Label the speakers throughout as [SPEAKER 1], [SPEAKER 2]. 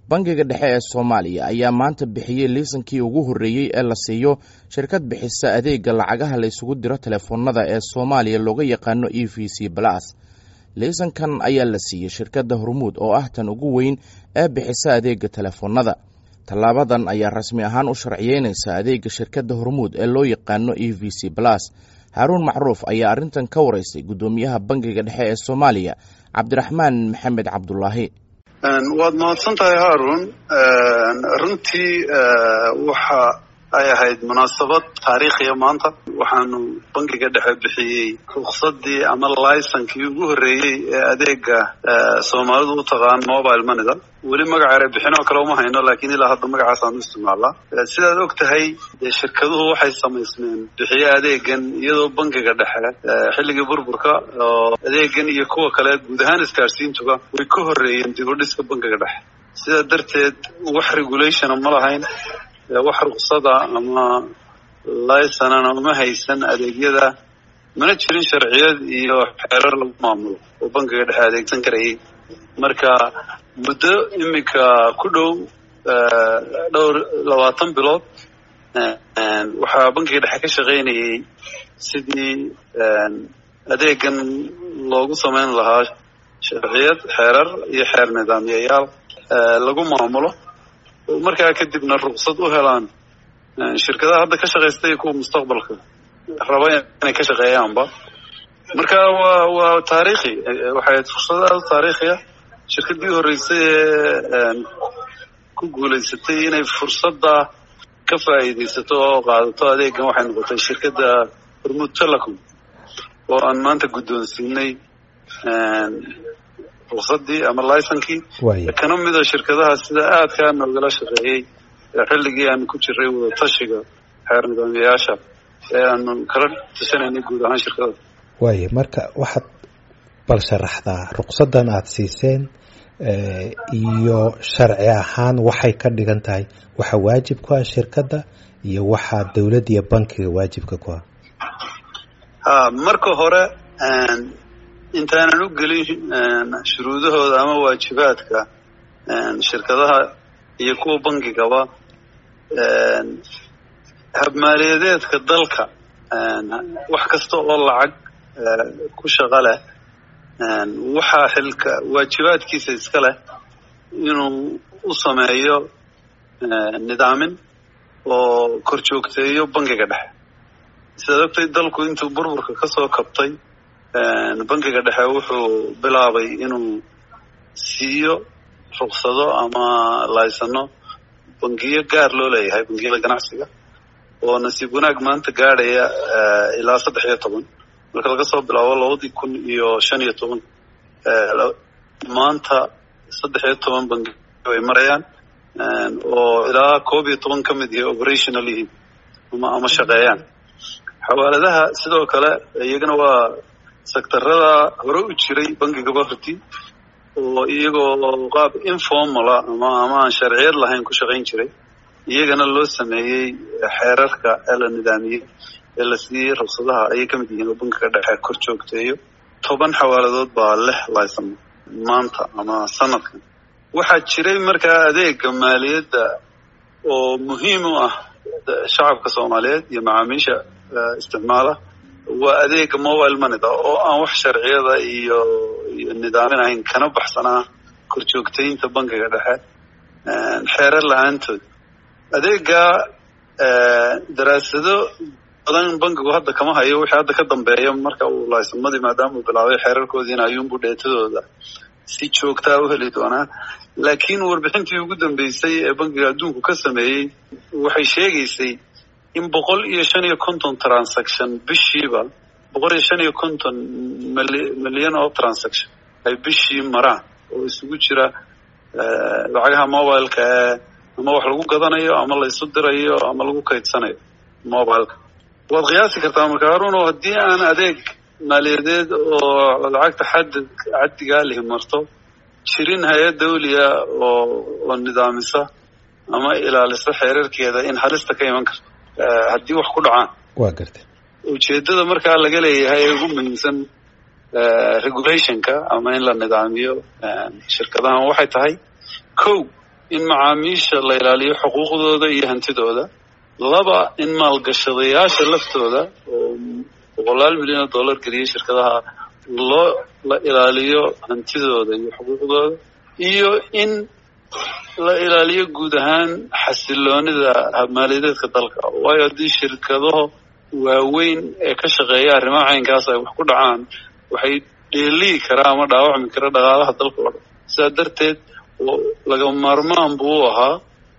[SPEAKER 1] bangiga dhexe ee soomaaliya ayaa maanta bixiyey liisankii ugu horreeyey ee la siiyo shirkad bixisa adeega lacagaha la ysugu diro telefoonada ee soomaaliya looga yaqaano e v c balas liisankan ayaa la siiyey shirkadda hormuud oo ah tan ugu weyn ee bixisa adeega telefoonada tallaabadan ayaa rasmi ahaan u sharciyeynaysa adeega shirkadda hormuud ee loo yaqaano e v c balas haaruun macruuf ayaa arrintan ka waraystay guddoomiyaha bangiga dhexe ee soomaaliya cabdiraxmaan maxamed cabdulaahi
[SPEAKER 2] waad mahadsan tahay haarun runtii waxa ay ahayd munaasabad taariikhiya maanta waxaanu bangiga dhexe bixiyey ruksadii ama laysankii ugu horreeyey ee adeega soomaalidu u taqaan mobile moneyda weli magaca ere bixin oo kale uma hayno lakin ilaa hadda magacaasaanu isticmaalaa sidaad og tahay dee shirkaduhu waxay samaysmeen bixiye adeegan iyadoo bangiga dhexe xilligii burburka oo adeegan iyo kuwa kale guud ahaan isgaarsiintuba way ka horreeyeen dib u dhiska bangiga dhexe sidaa darteed wax regulationa ma lahayn wax ruksada ama laysanana uma haysan adeegyada mana jirin sharciyad iyo xeerar lagu maamulo oo bangiga dhexe adeegsan karayay marka muddo iminka ku dhow dhowr labaatan bilood waxaa bangiga dhexe ka shaqaynayay sidii adeegan loogu samayn lahaa sharciyad xeerar iyo xeer nidaamyayaal lagu maamulo markaa kadibna ruksad u helaan shirkadaha hadda ka shaqaysta iyo kuwa mustaqbalka raba inay ka shaqeeyaanba marka waa waa taariikhi waxay ahayd fursad aada u taariikhiya shirkaddii horreysay ee ku guulaysatay inay fursadda ka faa'iidaysato oo qaadato adeegan waxay noqotay shirkadda hormuud telecom oo aan maanta guddoonsiinay ruksadii ama lysankii kana mida shirkadaha sida aadkaa noogala shaqeeyey xilligii aanu ku jiray wadatashiga xeer nidaamyayaasha ee aanu kala tashanaynay guud ahaan shirkadada
[SPEAKER 3] waaya marka waxaad bal sharaxdaa ruksadan aada siiseen iyo sharci ahaan waxay ka dhigan tahay waxa waajib ku ah shirkadda iyo waxaa dowladda iyo bankiga waajibka ku ah
[SPEAKER 2] ha marka hore intaanan u gelin shuruudahooda ama waajibaadka shirkadaha iyo kuwa bangigaba habmaaliyadeedka dalka wax kasta oo lacag ku shaqo leh waxaa xilka waajibaadkiisa iska leh inuu u sameeyo nidaamin oo kor joogteeyo bangiga dhexe sidaad ogtay dalku intuu burburka kasoo kabtay bangiga dhexe wuxuu bilaabay inuu siiyo ruksado ama laysano bangiyo gaar loo leeyahay bangiyada ganacsiga oo nasiib wanaag maanta gaadhaya ilaa saddex iyo toban marka laga soo bilaabo labadii kun iyo shan iyo toban maanta saddex iyo toban bangiyo ay marayaan oo ilaa koob iyo toban ka mid yahay operational yihiin ama ama shaqeeyaan xawaaladaha sidoo kale iyagana waa sektarada hore u jiray bangigaba hortii oo iyagoo qaab informala ama ama aan sharciyad lahayn ku shaqayn jiray iyagana loo sameeyey xeerarka ee la nidaamiyey ee la siiyey ruksadaha ayay ka mid yihiin oo bangiga dhexe kor joogteeyo toban xawaaladood baa leh laysan maanta ama sanadkan waxaa jiray markaa adeega maaliyadda oo muhiim u ah shacabka soomaaliyeed iyo macaamiisha isticmaala waa adeega mobile moneyda oo aan wax sharciyada iyo iyo nidaamin ahayn kana baxsanaa kor joogtaynta bangiga dhexe xeerar la-aantood adeega daraasado badan bangigu hadda kama hayo wixii hadda ka dambeeya marka uu laysanmadii maadaama uu bilaabay xeerarkoodiina ayuunbu dheetadooda si joogtaa u heli doonaa laakiin warbixintii ugu dambeysay ee bangiga adduunku ka sameeyey waxay sheegaysay in boqol iyo shan iyo konton transaction bishiiba boqol iyo shan iyo konton milyan oo transaction ay bishii maraan oo isugu jira lacagaha mobileka ee ama wax lagu gadanayo ama la isu dirayo ama lagu kaydsanayo mobileka waad qiyaasi kartaa marka haruno haddii aan adeeg maaliyadeed oo lacagta xad caddigaa lihi marto jirin hay-ad dawliya oo oo nidaamisa ama ilaalisa xeerarkeeda in halista ka iman karto haddii wax ku dhacaan
[SPEAKER 3] waa gartay
[SPEAKER 2] ujeedada markaa laga leeyahay ee ugu muhiimsan regulationka ama in la nidaamiyo shirkadahan waxay tahay kow in macaamiisha la ilaaliyo xuquuqdooda iyo hantidooda laba in maalgashadayaasha laftooda oo boqolaal milyan oo dollar geliyay shirkadaha loo la ilaaliyo hantidooda iyo xuquuqdooda iyo in la ilaaliyo guud ahaan xasiloonida maaliyadeedka dalka waayo haddii shirkadaho waaweyn ee ka shaqeeya arrimaha caynkaas ay wax ku dhacaan waxay dheeliyi karaa ama dhaawacmi kara dhaqaalaha dalka oo dhan sidaa darteed laga maarmaan buu u ahaa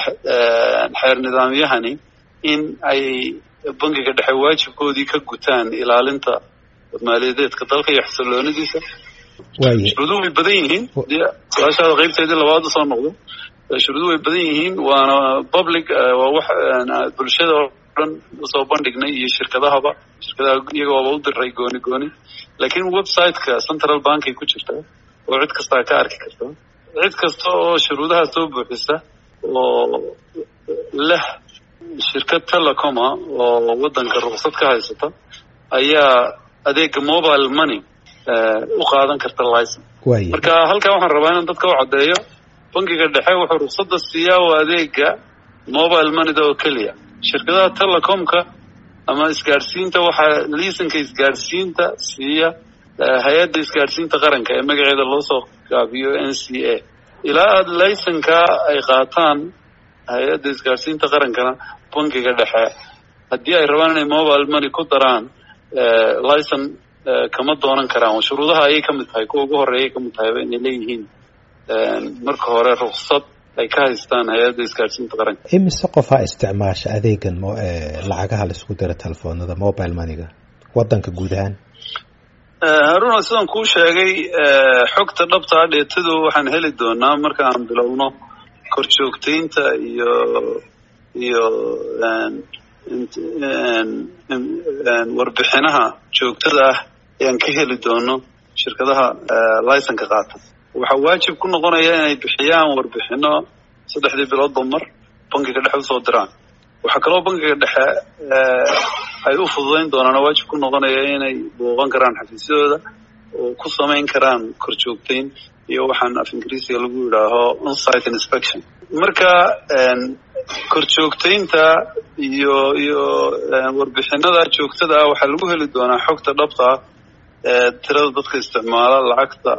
[SPEAKER 2] xeer nidaamyahani in ay bangiga dhexe waajibkoodii ka gutaan ilaalinta maaliyadeedka dalka iyo xasiloonidiisa shuruuduhu way badan yihiin su-aashaada qaybteedii labaad usoo noqdo shuruuduhu way badan yihiin waana public waa wax bulshada oo dhan usoo bandhignay iyo shirkadahaba shirkadaha iyagooba u diray gooni gooni laakiin website-ka central bank ay ku jirtaa oo cid kastaa ka arki karta cid kasta oo shuruudaha soo buuxisa oo leh shirkad telecoma oo waddanka ruqsad ka haysata ayaa adeega mobile money u qaadan karta licen marka halkaa waxaan rabaa inaan dadka u caddeeyo bangiga dhexe wuxuu ruqsadda siiyaa oo adeega mobile moneyda oo keliya shirkadaha telecomka ama isgaadhsiinta waxaa liisanka isgaadhsiinta siiya hay-adda isgaadhsiinta qaranka ee magaceeda loo soo gaabiyo n c a ilaa aada laysankaa ay qaataan hay-adda isgaadhsiinta qarankana bangiga dhexe haddii ay rabaan inay mobile money ku daraan licen kama doonan karaan shuruudaha ayay ka mid tahay kuwa ugu horeeyay ka mid tahayba inay leeyihiin marka hore ruksad ay ka haystaan hay-adda isgaadhsiinta qaranka
[SPEAKER 3] imise qofaa isticmaasha adeegan lacagaha laisku dira telefoonada mobile moneyga wadanka guud ahaan
[SPEAKER 2] haruna sidaan kuu sheegay xogta dhabtaa dheetadu waxaan heli doonaa marka aan bilowno korjoogtaynta iyo iyo warbixinaha joogtada ah ayaan ka heli doono shirkadaha licenka qaata waxaa waajib ku noqonaya inay bixiyaan warbixino saddexdii biloodba mar bankiga dhexe usoo diraan waxaa kaloo bankiga dhexe ay u fududayn doonaan oo waajib ku noqonaya inay booqan karaan xafiisyadooda oo ku samayn karaan korjoogtayn iyo waxaan af ingiriisiga lagu yidhaaho onsite inspection marka korjoogtaynta iyo iyo warbixinada joogtada ah waxaa lagu heli doonaa xogta dhabta ah ee tirada dadka isticmaala lacagta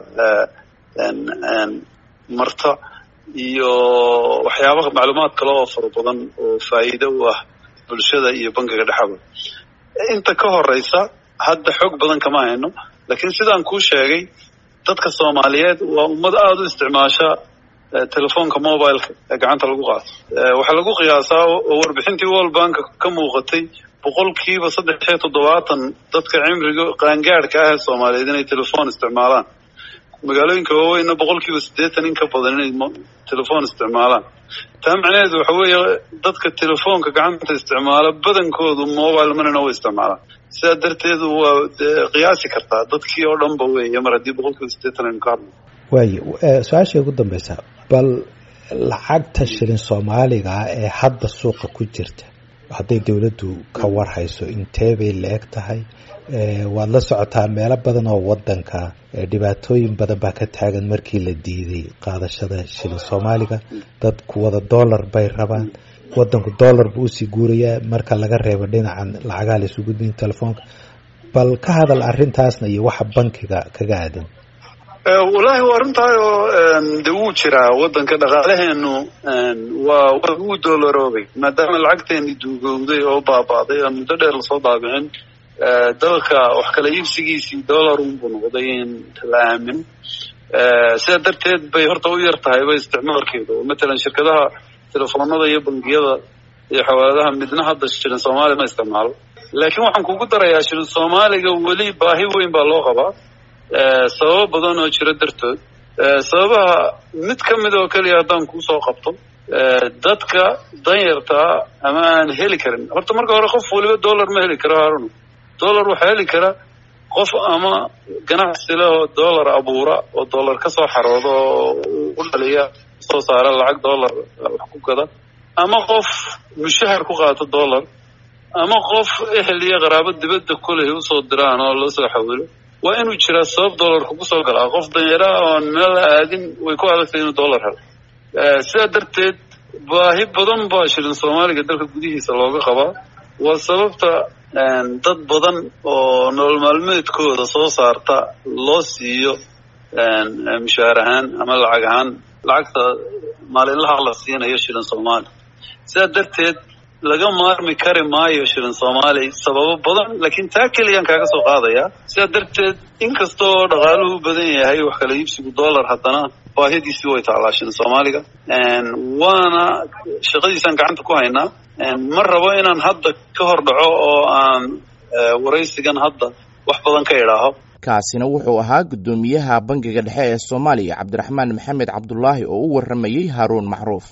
[SPEAKER 2] marta iyo waxyaabaha macluumaad kale oo fara badan oo faa'iido u ah bulshada iyo bankiga dhexaba inta ka horeysa hadda xog badan kama hayno laakiin sidaan kuu sheegay dadka soomaaliyeed waa ummad aada u isticmaasha telefoonka mobileka ee gacanta lagu qaato waxaa lagu qiyaasaa oo warbixintii world bank ka muuqatay boqolkiiba saddex iyo toddobaatan dadka cimriga qaangaadhka ah ee soomaaliyeed inay telefoon isticmaalaan magaalooyinka waaweynna boqolkiiba siddeetan in ka badan inay telefoon isticmaalaan taa macnaheedu waxa weeye dadka telefoonka gacanta isticmaala badankoodu mobile moneyna u isticmaalaan sidaa darteed waa qiyaasi kartaa dadkii oo dhan ba weeye mar haddii boqolkiiba siddeetan aynu ka hadlo
[SPEAKER 3] waayo su-aashay ugu dambeysa bal lacagta shilin soomaaliga ee hadda suuqa ku jirta hadday dowladdu ka warhayso intee bay la-eg tahay waad la socotaa meelo badan oo wadanka dhibaatooyin badan baa ka taagan markii la diiday qaadashada shilin soomaaliga dadku wada dollar bay rabaan wadanku dollar buu usii guurayaa marka laga reebo dhinacan lacagaha laysu gudbayn telefoonka bal ka hadal arrintaasna iyo waxa bankiga kaga aadan
[SPEAKER 2] wallaahi waa arrintahay oo de wuu jiraa waddanka dhaqaalaheenu waa waa wuu doolaroobay maadaama lacagteeni duugowday oo baaba'day aan muddo dheer lasoo daabicin dalka wax kala iibsigiisii dollar unbuu noqday in la aamino sidaa darteed bay horta u yar tahayba isticmaalkeedu oo matalan shirkadaha telefoonada iyo bangiyada iyo xawaaladaha midna hadda shilin soomaali ma isticmaalo laakiin waxaan kugu darayaa shilin soomaaliga weli baahi weyn baa loo qabaa sababo badan oo jira dartood sababaha mid ka mid oo keliya haddaan kuusoo qabto dadka danyartaa ama aan heli karin horta marka hore qof waliba dollar ma heli karo haaruna dollar waxaa heli kara qof ama ganacsi leh oo dollar abuura oo dollar ka soo xarooda oo u dhaliya soo saara lacag dollar wax ku gada ama qof mushahar ku qaato dollar ama qof ehel iyo qaraabo dibadda kuleh usoo diraan oo loo soo xawilo waa inuu jiraa sabab dollarka kusoo galaa qof danyara oon meel aadin way ku adagtay inuu dollar helo sidaa darteed baahi badan baa shilin soomaaliga dalka gudihiisa looga qabaa waa sababta dad badan oo nolol maalmeedkooda soo saarta loo siiyo mushaar ahaan ama lacag ahaan lacagta maalinlaha la siinayo shilin soomaali sidaa darteed laga maarmi kari maayo shilin soomaali sababo badan laakiin taa keliyaan kaaga soo qaadaya sidaa darteed inkasta oo dhaqaaluhu u badan yahay wax kala iibsigu dollar haddana baahidiisii way taalaa shilin soomaaliga waana shaqadiisaan gacanta ku haynaa ma rabo inaan hadda ka hor dhaco oo aan waraysigan hadda wax badan ka idhaaho
[SPEAKER 1] kaasina wuxuu ahaa guddoomiyaha bangiga dhexe ee soomaaliya cabdiraxmaan maxamed cabdulaahi oo u warramayey haaruun macruuf